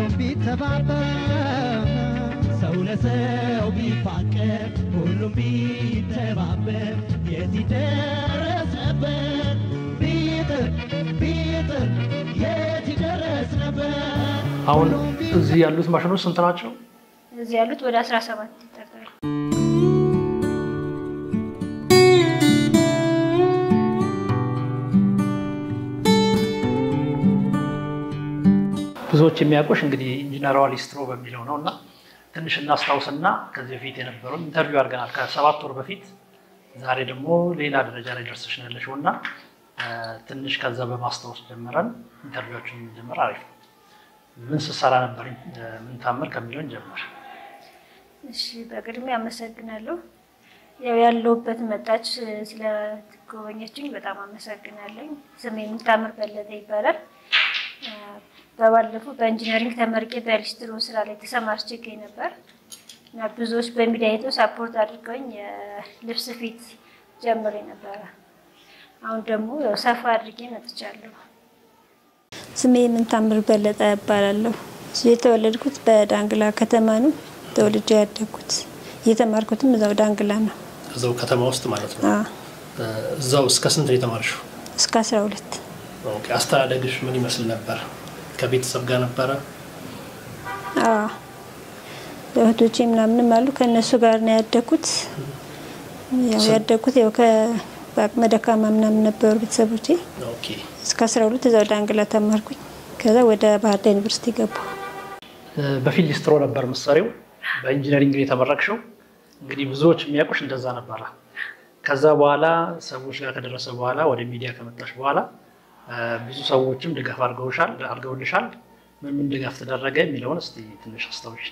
ሁሉም ቢተባበር ሰው ለሰው ቢፋቀር ሁሉም ቢተባበር የት ይደረስ ነበር ቢጥር ቢጥር የት ይደረስ ነበር አሁን እዚህ ያሉት ማሽኖች ስንት ናቸው? እዚህ ያሉት ወደ 17 ይጠጋሉ። ብዙዎች የሚያውቁሽ እንግዲህ ኢንጂነሯ ሊስትሮ በሚለው ነው እና ትንሽ እናስታውስና ከዚህ በፊት የነበረውን ኢንተርቪው አድርገናል ከሰባት ወር በፊት። ዛሬ ደግሞ ሌላ ደረጃ ላይ ደርሰሽ ነው ያለሽው እና ትንሽ ከዛ በማስታወስ ጀምረን ኢንተርቪዎችን ጀምር አሪፍ ነው። ምን ስትሰራ ነበር? ምን ታምር ከሚለውን ጀምር። እሺ በቅድሚያ አመሰግናለሁ። ያው ያለሁበት መጣች ስለጎበኘችኝ በጣም አመሰግናለኝ። ስሜ የምታምር በለጠ ይባላል። በባለፈው በኢንጂነሪንግ ተመርቄ በሊስትሮ ስራ ላይ ተሰማርቼ እገኝ ነበር እና ብዙዎች በሚዲያ አይተው ሳፖርት አድርገውኝ የልብስ ስፌት ጀምሬ ነበረ። አሁን ደግሞ ያው ሰፋ አድርጌ መጥቻለሁ። ስሜ የምንታምር በለጠ እባላለሁ። የተወለድኩት በዳንግላ ከተማ ነው። ተወልጄ ያደግኩት እየተማርኩትም እዛው ዳንግላ ነው። እዛው ከተማ ውስጥ ማለት ነው። አዎ፣ እዛው እስከ ስንት ነው የተማርሽው? እስከ አስራ ሁለት ኦኬ። አስተዳደግሽ ምን ይመስል ነበር? ከቤተሰብ ጋር ነበረ? አዎ እህቶቼ ምናምንም አሉ ከእነሱ ጋር ነው ያደግኩት። ያው ያደግኩት ያው በአቅመ ደካማ ምናምን ነበሩ ቤተሰቦቼ። ኦኬ። እስከ አስራ ሁለት እዛው ዳንግላ ተማርኩኝ። ከዛ ወደ ባህር ዳር ዩኒቨርሲቲ ገባሁ። በፊት ሊስትሮ ነበር ምሳሌው በኢንጂነሪንግ ነው የተመረቅሽው። እንግዲህ ብዙዎች የሚያውቁሽ እንደዛ ነበረ። ከዛ በኋላ ሰዎች ጋር ከደረሰ በኋላ ወደ ሚዲያ ከመጣሽ በኋላ ብዙ ሰዎችም ድጋፍ አድርገውሻል አድርገውልሻል። ምን ምን ድጋፍ ተደረገ የሚለውን እስቲ ትንሽ አስታውሽ።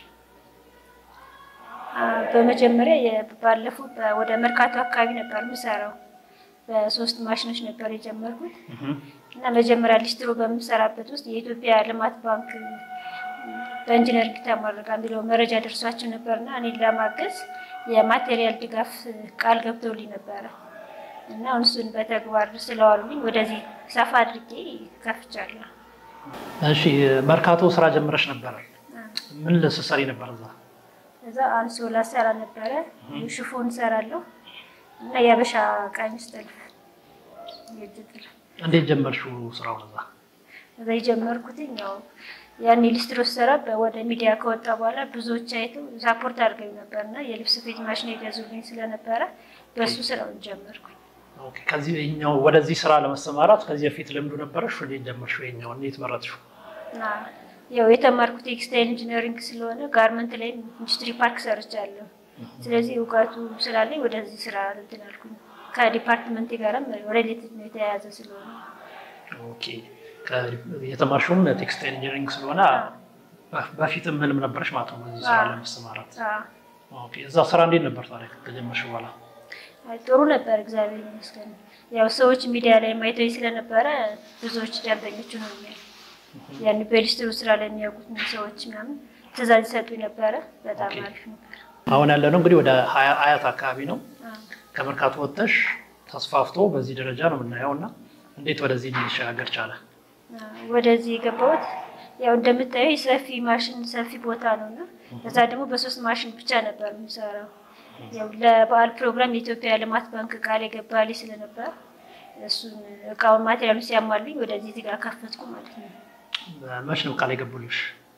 በመጀመሪያ ባለፈው ወደ መርካቶ አካባቢ ነበር የምሰራው። በሶስት ማሽኖች ነበር የጀመርኩት እና መጀመሪያ ሊስትሮ በምሰራበት ውስጥ የኢትዮጵያ ልማት ባንክ በኢንጂነሪንግ ተመረቃ የሚለው መረጃ ደርሷቸው ነበርና እኔን ለማገዝ የማቴሪያል ድጋፍ ቃል ገብተውልኝ ነበረ እና አሁን እሱን በተግባር ስለዋሉልኝ ወደዚህ ሰፋ አድርጌ ከፍቻለሁ። እሺ፣ መርካቶ ስራ ጀምረሽ ነበረ። ምን ልትሰሪ ነበር እዛ? እዛ አንሶላ ሰራ ነበረ፣ ሽፎን ሰራለሁ እና የአበሻ ቀሚስ ጥልፍ፣ የእጅ ጥልፍ። እንዴት ጀመርሽው ስራውን እዛ? እዛ የጀመርኩትኝ ያው ያኔ ሊስትሮ ስሰራ ወደ ሚዲያ ከወጣ በኋላ ብዙዎች አይተው ሳፖርት አድርገኝ ነበር እና የልብስ ስፌት ማሽን የገዙልኝ ስለነበረ በእሱ ስራውን ጀመርኩኝ። ኦኬ። ከዚህ ይኸኛው ወደዚህ ስራ ለመሰማራት ከዚህ በፊት ልምዱ ነበረሽ? እንዴት ጀመርሽው? ይኸኛው እንዴት መረጥሽው? እና ያው የተማርኩት ቴክስታይል ኢንጂነሪንግ ስለሆነ ጋርመንት ላይ ኢንዱስትሪ ፓርክ ሰርቻለሁ። ስለዚህ እውቀቱ ስላለኝ ወደዚህ ስራ እንትን አልኩኝ። ከዲፓርትመንቴ ጋርም ሬሌትድ ነው የተያያዘ ስለሆነ ኦኬ። የተማርሽውም ቴክስታይል ኢንጂነሪንግ ስለሆነ በፊትም ህልም ነበረሽ ማለት ነው በዚህ ስራ ለመሰማራት? ኦኬ። እዛ ስራ እንዴት ነበር ታዲያ ከጀመርሽ በኋላ? ጥሩ ነበር፣ እግዚአብሔር ይመስገን። ያው ሰዎች ሚዲያ ላይ ማይተው ስለነበረ ብዙዎች ደንበኞች ሆኖኛል። ያን በሊስትሮ ስራ ላይ የሚያውቁት ሰዎች ምናምን ትእዛዝ ይሰጡኝ ነበረ። በጣም አሪፍ ነበር። አሁን ያለነው እንግዲህ ወደ አያት አካባቢ ነው። ከመርካቶ ወጥተሽ ተስፋፍቶ በዚህ ደረጃ ነው የምናየው እና እንዴት ወደዚህ ሊሸጋገር ቻለ? ወደዚህ የገባሁት ያው እንደምታየው ሰፊ ማሽን ሰፊ ቦታ ነው እና እዛ ደግሞ በሶስት ማሽን ብቻ ነበር የምሰራው። ያው ለበዓል ፕሮግራም የኢትዮጵያ ልማት ባንክ ቃል የገባልኝ ስለነበር እሱን እቃውን ማቴሪያሉ ሲያሟልኝ ወደዚህ እዚህ ጋር ከፈትኩ ማለት ነው። መች ነው ቃል የገቡልሽ?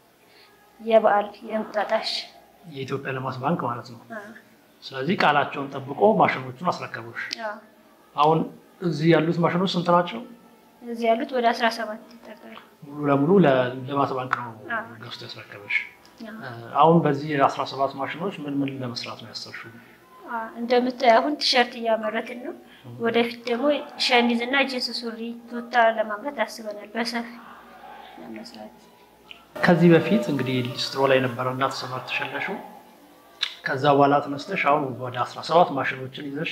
የበዓል የእንቁጣጣሽ የኢትዮጵያ ልማት ባንክ ማለት ነው። ስለዚህ ቃላቸውን ጠብቆ ማሽኖቹን አስረከቡሽ። አሁን እዚህ ያሉት ማሽኖች ስንት ናቸው? እዚህ ያሉት ወደ አስራ ሰባት ይጠጋሉ። ሙሉ ለሙሉ ለልማት ባንክ ነው ገዝቶ ያስረከበሽ። አሁን በዚህ አስራ ሰባት ማሽኖች ምን ምን ለመስራት ነው ያሰብሽው? እንደምታየው አሁን ቲሸርት እያመረትን ነው። ወደፊት ደግሞ ሸሚዝ እና ጂንስ ሱሪ፣ ቱታ ለማምረት አስበናል በሰፊ ለመስራት። ከዚህ በፊት እንግዲህ ሊስትሮ ላይ ነበረ እና ተሰማርተሽ ያለሽው ከዛ በኋላ ተነስተሽ አሁን ወደ 17 ማሽኖችን ይዘሽ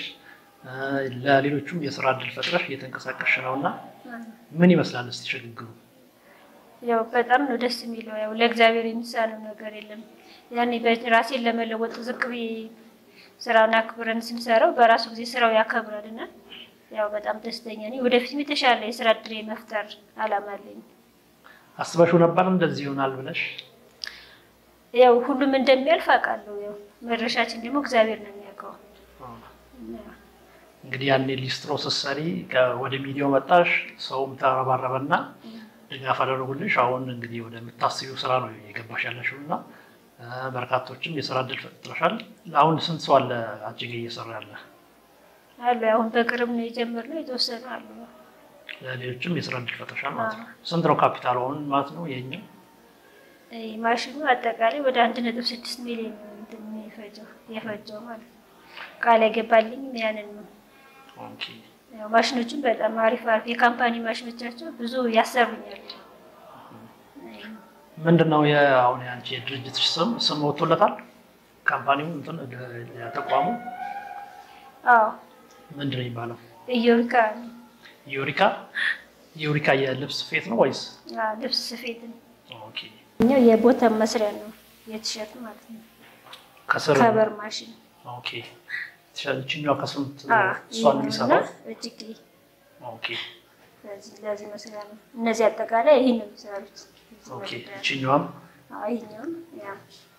ለሌሎቹም የስራ እድል ፈጥረሽ እየተንቀሳቀስሽ ነው እና ምን ይመስላል እስቲ ሽግግሩ? ያው በጣም ነው ደስ የሚለው። ያው ለእግዚአብሔር የሚሳነው ነገር የለም። ያኔ ራሴን ለመለወጥ ዝቅ ብዬ ስራውን አክብረን ስንሰራው በራሱ ጊዜ ስራው ያከብራል እና ያው በጣም ደስተኛ ነኝ። ወደፊትም የተሻለ የስራ እድል መፍጠር አላማ አለኝ። አስበሽው ነበር እንደዚህ ይሆናል ብለሽ? ያው ሁሉም እንደሚያልፍ አውቃለሁ። ያው መድረሻችን ደግሞ እግዚአብሔር ነው የሚያውቀው። እንግዲህ ያኔ ሊስትሮ ስትሰሪ ከ- ወደ ሚዲያው መጣሽ፣ ሰውም ተረባረበና ድጋፍ አደረጉልሽ። አሁን እንግዲህ ወደምታስቢው ስራ ነው የገባሽ ያለሽው እና እ፣ በርካቶችም የስራ እድል ፈጥረሻል። አሁን ስንት ሰው አለ አንቺ ጋ እየሰራ ያለ? አሉ አሁን በቅርብ ነው የጀመርነው። የተወሰኑ አሉ። ለሌሎችም የስራ እድል ፈጥረሻል ማለት ነው። ስንት ነው ካፒታል አሁን ማለት ነው የኛው? ይሄ ማሽኑ አጠቃላይ ወደ አንድ ነጥብ ስድስት ሚሊዮን ነው እንትን የሚፈጀው የፈጀው ማለት ነው። ቃል የገባልኝ ያንን ነው። ኦኬ። ያው ማሽኖቹን በጣም አሪፍ አሪፍ የካምፓኒ ማሽኖቻቸው ብዙ ያሰሩኛል። ምንድን ነው የአሁን የአንቺ የድርጅትሽ ስም ስም ወጥቶለታል? ካምፓኒው እንትን እ፣ ተቋሙ አዎ ምንድን ነው የሚባለው? ኢዮሪካ ነው። ዩሪካ ዩሪካ የልብስ ስፌት ነው ወይስ? አዎ፣ ልብስ ስፌት ነው። ኦኬ። እኛው የቦተም መስሪያ ነው የቲሸርት ማለት ነው። ከስር ከበር ማሽን ኦኬ። ይችኛዋ ከስንት አዎ፣ እሷን ይሄ የሚሰራው? ነውና እጅጌ ኦኬ ለዚህ ለዚህ መስሪያ ነው። እነዚህ አጠቃላይ ይሄን ነው የሚሰሩት። እዚህ ኦኬ። መስሪያ ነው። ይችኛዋም አዎ፣ ይሄኛውም ያ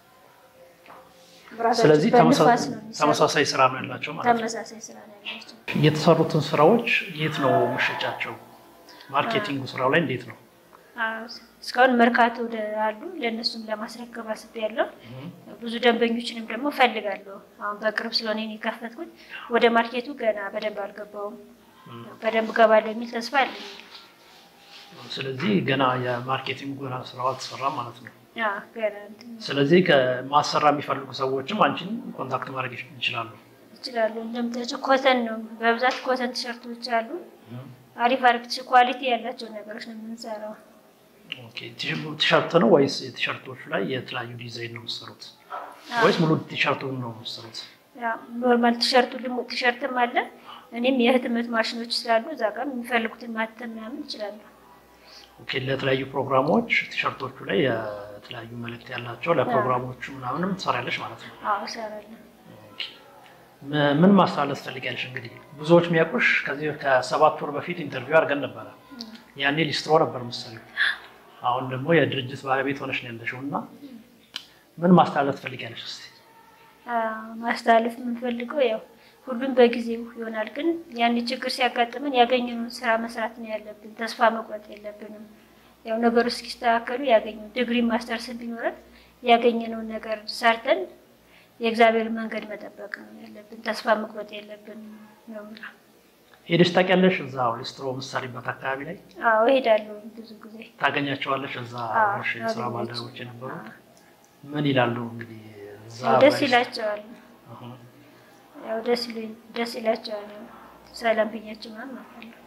ራሳቸው ስለዚህ በንፋስ ተመሳ- ነው የሚሰሩት። ተመሳሳይ ስራ ነው ያላቸው ማለት ነው። ተመሳሳይ ስራ ነው ያላቸው። የተሰሩትን ስራዎች የት ነው መሸጫቸው? ማርኬቲንጉ ስራው ላይ እንዴት ነው? አዎ፣ እስካሁን መርካቶ ወደ አሉ ለእነሱም ለማስረከብ አስቤያለሁ። ብዙ ደንበኞችንም ደግሞ እፈልጋለሁ። አሁን በቅርብ ስለሆነ እኔ የከፈትኩት ወደ ማርኬቱ ገና በደንብ አልገባውም። በደንብ ገባለሁ የሚል ተስፋ አለኝ። ስለዚህ ገና የማርኬቲንግ ገና ስራው አልተሰራም ማለት ነው። አዎ፣ ገና እንትን ስለዚህ ከማሰራ የሚፈልጉ ሰዎችም አንቺን ኮንታክት ማድረግ ይችላሉ። ይችላሉ። እንደምታያቸው ኮተን ነው በብዛት ኮተን ቲሸርቶች አሉ። አሪፍ አሪፍ ቲሸ- ኳሊቲ ያላቸው ነገሮች ነው የምንሰራው። ኦኬ። ቲሸ- ቲሸርት ነው ወይስ የቲሸርቶቹ ላይ የተለያዩ ዲዛይን ነው የምትሰሩት ወይስ ሙሉ ቲሸርቱን ነው የምትሰሩት? ያው ኖርማል ቲሸርቱ ደግሞ ቲሸርትም አለ። እኔም የህትመት ማሽኖች ስላሉ እዛ ጋር የሚፈልጉትን ማተም ምናምን ይችላሉ። ኦኬ። ለተለያዩ ፕሮግራሞች ቲሸርቶቹ ላይ የተለያዩ መልእክት ያላቸው ለፕሮግራሞቹ ምናምንም ትሰሪያለሽ ማለት ነው። አዎ እሰራለሁ። ኦኬ። ም- ምን ማስተላለፍ ትፈልጊያለሽ? እንግዲህ ብዙዎች የሚያውቁሽ ከዚህ ከሰባት ወር በፊት ኢንተርቪው አድርገን ነበረ። ያኔ ሊስትሮ ነበር መሰለኝ። አሁን ደግሞ የድርጅት ባለቤት ሆነሽ ነው ያለሽው እና ምን ማስተላለፍ ትፈልጊያለሽ? እስኪ አዎ፣ ማስተላለፍ የምንፈልገው ያው ሁሉም በጊዜው ይሆናል፣ ግን ያን ችግር ሲያጋጥመን ያገኘነውን ስራ መስራት ነው ያለብን። ተስፋ መቁረጥ የለብንም። ያው ነገሮች እስኪስተካከሉ ያገኘው ዲግሪ ማስተርስ ቢኖረን ያገኘነውን ነገር ሰርተን የእግዚአብሔር መንገድ መጠበቅ ነው ያለብን። ተስፋ መቁረጥ የለብንም ነው የምለው። ሄደሽ ታውቂያለሽ? እዛ ሊስትሮ የምትሰሪበት አካባቢ ላይ አዎ እሄዳለሁ ብዙ ጊዜ። ታገኛቸዋለሽ? እዛ አዎ፣ አብረሽ የስራ አገኛቸው። ባልደረቦች የነበሩ ምን ይላሉ? እንግዲህ እዛ ያው ደስ ባይሽ- ይላቸዋል። አሁን ያው ደስ ይሉ- ደስ ይላቸዋል። ያው ሰላም ብያቸው ምናምን አውቃለሁ።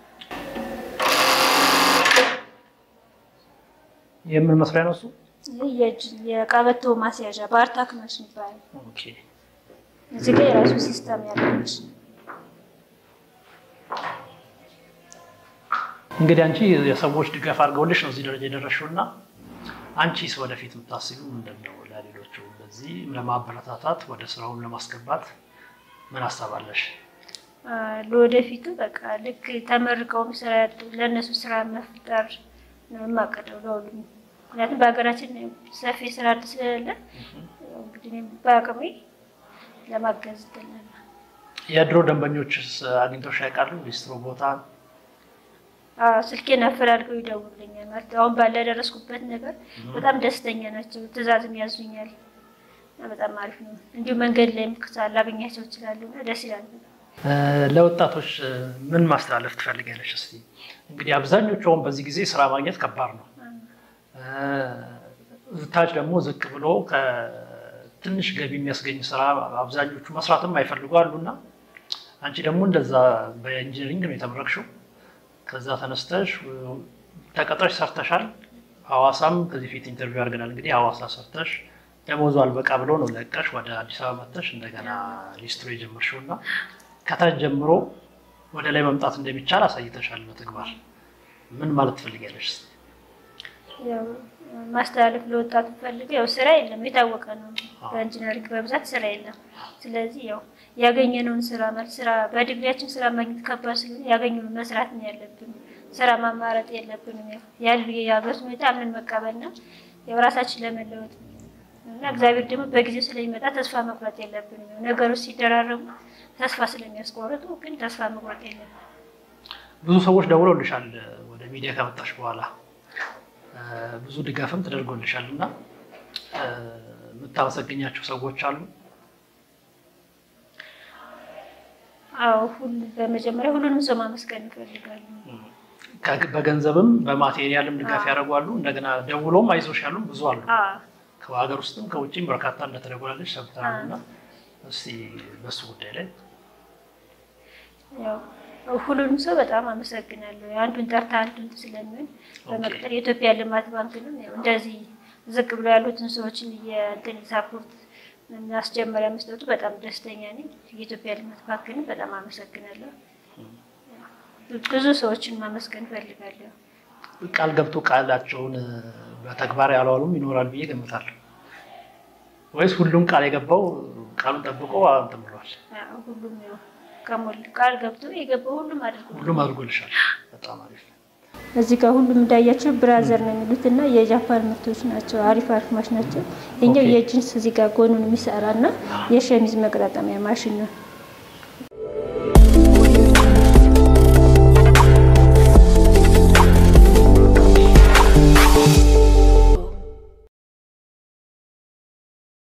የምን መስሪያ ነው እሱ? ይህ የእጅ የቀበቶ ማስያዣ በአርታክ ማሽን ይባላል። ኦኬ። እዚህ ጋር የራሱ ሲስተም ያለች እንግዲህ አንቺ የሰዎች ድጋፍ አድርገውልሽ ነው እዚህ ደረጃ የደረሽው እና አንቺስ ወደፊት የምታስቢው ምንድን ነው? ለሌሎቹ በዚህ ለማበረታታት ወደ ስራውን ለማስገባት ምን አሳባለሽ? አ፣ ለወደፊቱ በቃ ልክ ተመርቀውም ስራ ለእነሱ ስራ መፍጠር ነው የማቀደው ለሁሉም። ምክንያቱም በሀገራችን ሰፊ ስራ እድል ስለሌለ ያው እንግዲህ እኔም በአቅሜ ለማገዝ ትላለ የድሮ ደንበኞችስ አግኝተውሽ ያውቃሉ? ሊስትሮ ቦታ ስልኬን አፈላልገው ይደውሉልኛል። ማለት አሁን ባለ ያደረስኩበት ነገር በጣም ደስተኛ ናቸው። ትዕዛዝም ያዙኛል እና በጣም አሪፍ ነው። እንዲሁ መንገድ ላይም ላገኛቸው ይችላሉ እና ደስ ይላል። እ፣ ለወጣቶች እ፣ ምን ማስተላለፍ ትፈልጊያለሽ? እስቲ እንግዲህ አብዛኞቹ አሁን በዚህ ጊዜ ስራ ማግኘት ከባድ ነው። እ፣ ታች ደግሞ ዝቅ ብሎ ከትንሽ ገቢ የሚያስገኝ ስራ አብዛኞቹ መስራትም አይፈልጉ አሉና አንቺ ደግሞ እንደዛ በኢንጂነሪንግ ነው የተመረቅሽው። ከዛ ተነስተሽ እ፣ ተቀጥረሽ ሰርተሻል። ሐዋሳም ከዚህ ፊት ኢንተርቪው አድርገናል። እንግዲህ ሐዋሳ ሰርተሽ ደሞዙ አልበቃ ብሎ ነው ለቀሽ ወደ አዲስ አበባ መጥተሽ እንደገና ሊስትሮ የጀመርሽው እና ከታች ጀምሮ ወደ ላይ መምጣት እንደሚቻል አሳይተሻል በተግባር። ምን ማለት ትፈልጊያለሽ? እስኪ? ያው ማስተላለፍ ለወጣቱ ፈልገ ያው ስራ የለም የታወቀ ነው። በኢንጂነሪንግ በብዛት ስራ የለም። ስለዚህ ያው ያገኘነውን ስራ ማለት ስራ በዲግሪያችን ስራ ማግኘት ከባድ ስለሆነ ያገኘነውን መስራት ነው ያለብን። ስራ ማማረጥ የለብንም። ያው ያሉ የሀገር ሁኔታ አምነን መቀበልና ያው ራሳችን ለመለወጥ እና እግዚአብሔር ደግሞ በጊዜው ስለሚመጣ ተስፋ መቁረጥ የለብንም። ነገሮች ሲደራረቡ ተስፋ ስለሚያስቆርጡ ግን ተስፋ መቁረጥ የለብንም። ብዙ ሰዎች ደውለውልሻል ወደ ሚዲያ ከመጣሽ በኋላ እ፣ ብዙ ድጋፍም ተደርጎልሻል እና እ፣ የምታመሰግኛቸው ሰዎች አሉ? አዎ ሁሉ በመጀመሪያ ሁሉንም ሰው ማመስገን እንፈልጋለን። ከ- በገንዘብም በማቴሪያልም ድጋፍ አዎ። ያደርጓሉ። እንደገና ደውሎም አይዞሽ ያሉም ብዙ አሉ። አዎ ከሀገር ውስጥም ከውጭም በርካታ እንደተደወላለች ሰብተናል አዎ። እና እስቲ በሱ ጉዳይ ላይ ያው ሁሉንም ሰው በጣም አመሰግናለሁ። አንዱን ጠርታ አንዱን ስለሚሆን በመቅጠር የኢትዮጵያ ልማት ባንክንም ያው እንደዚህ ዝቅ ብሎ ያሉትን ሰዎችን የእንትን ሳፖርት ማስጀመሪያ መስጠቱ በጣም ደስተኛ ነኝ። የኢትዮጵያ ልማት ባንክንም በጣም አመሰግናለሁ። ብዙ ሰዎችን ማመስገን እፈልጋለሁ። ቃል ገብቶ ቃላቸውን እ፣ በተግባር ያልዋሉም ይኖራል ብዬ ገምታለሁ። ወይስ ሁሉም ቃል የገባው ቃሉን ጠብቆ እንትን ብሏል? ያው ሁሉም ያው ከሞል ቃል ገብቶ የገባው ሁሉም አድርጎ ሁሉም አድርጎልሻል። በጣም አሪፍ። እዚህ ጋር ሁሉም እንዳያቸው ብራዘር ነው የሚሉት እና የጃፓን ምርቶች ናቸው። አሪፍ አሪፍ ማሽን ናቸው። የኛው ኦኬ። የጂንስ እዚህ ጋር ጎኑን የሚሰራ እና የሸሚዝ መቅረጠሚያ ማሽን ነው።